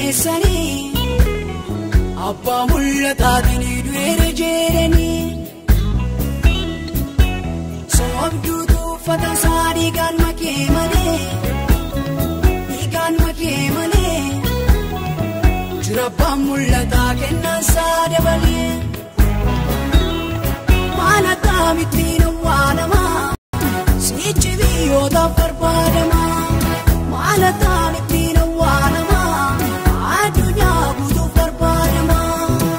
fageessanii abbaa mul'ataatiin du'eera jeeranii soobduutu uffata isaa dhiigaan makee malee dhiigaan makee malee jira abbaan mul'ataa kennaan isaa dabalee maal akkamittiin awwaalamaa sichi biyyootaaf barbaadamaa maal akkamittiin awwaalamaa addunyaa guutuuf barbaadamaa.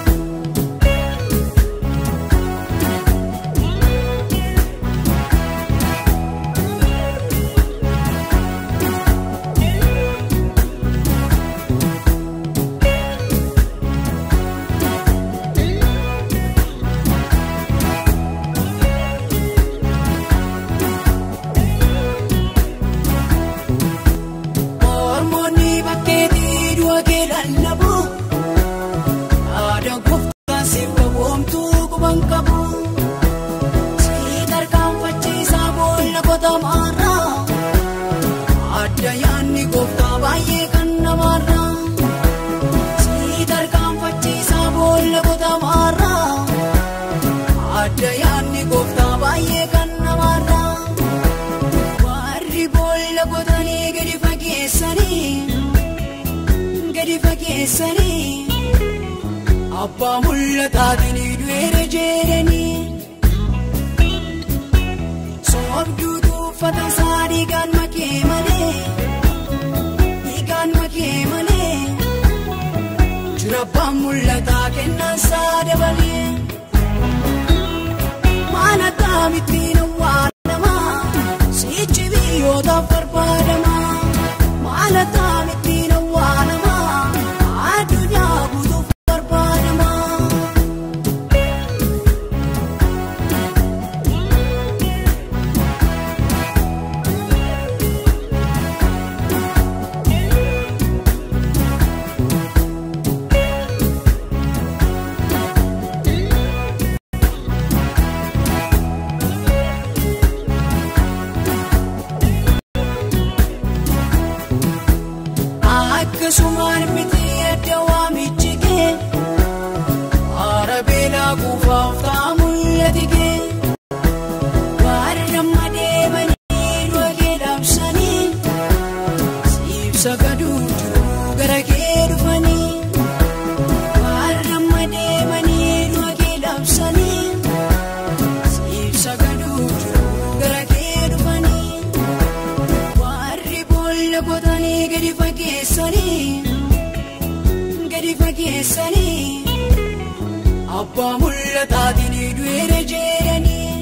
Mormoonni bakkeetii du'a kee lallabu aadaa gooftaan siif qaboomtuu quban qabu sii tarkaanfachiisaa boolla qotamaarraa adda yaanni gooftaa baay'ee kan namaarraa sii tarkaanfachiisaa boolla qotamaarraa adda yaanni gooftaa baay'ee kan namaarraa. warri boolla qotanii gadi fageessanii gadi fageessanii abbaa mul'ataatiin du'eera jeeranii soobduutu uffata isaa dhiigaan makee malee dhiigaan makee malee jira abbaan mul'ataa kennaan isaa dabalee maal akkamittiin awwaalamaa sichi biyyootaaf barbaadamaa maal akkamittiin awwaalamaa addunyaa guutuuf barbaadamaa. akkasumaan miti adda waamichi kee haara beelaa kuufaaf ta'a mul'ati kee warra madeemanii du'a kee dhaabsanii siibsa gaduutu gara kee dhufanii warra madeemanii du'a kee dhaabsanii siibsa gaduutu gara kee dhufanii. warri boolla qotanii gadi fageessanii gadi fageessanii abbaa mul'ataatiin du'eera jeeranii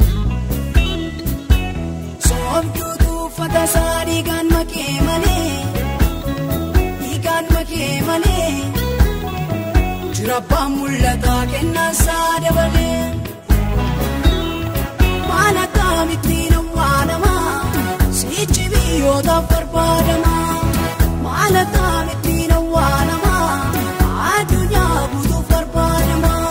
soobduutu uffata isaa dhiigaan makee malee dhiigaan makee malee jira abbaan mul'ataa kennaan isaa dabalee. maal akkamittiin awwaalamaa sichi biyyootaaf barbaadamaa maal akkamittiin awwaalamaa addunyaa guutuuf barbaadamaa.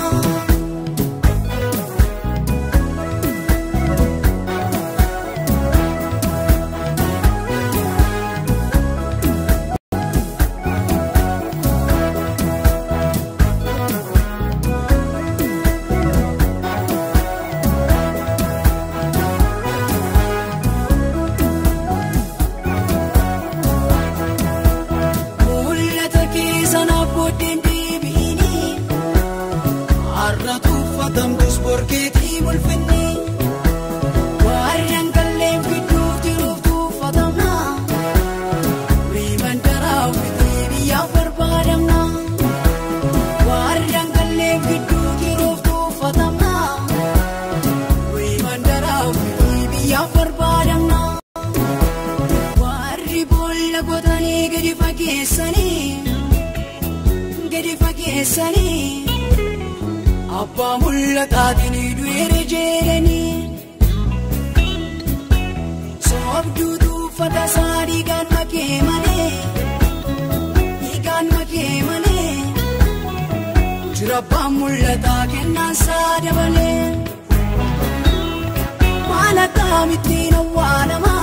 mul'ata keessa naaf booddeen deebiini har'a tuffatamtus borkeetii mul'inni warreen kalleen gidduu jiruuf tuffatamna wiiman daraaf bitee biyyaaf barbaadamna warreen kalleen gidduu jiruuf tuffatamna wiiman daraaf bitee biyyaaf barbaadamna. warri boolla qotanii gadi fageessanii gadi fageessanii abbaa mul'ataatiin du'eera jeeranii soobduutu uffata isaa dhiigaan makee malee dhiigaan makee malee jira abbaan mul'ataa kennaan isaa dabalee maal akkamittiin awwaalamaa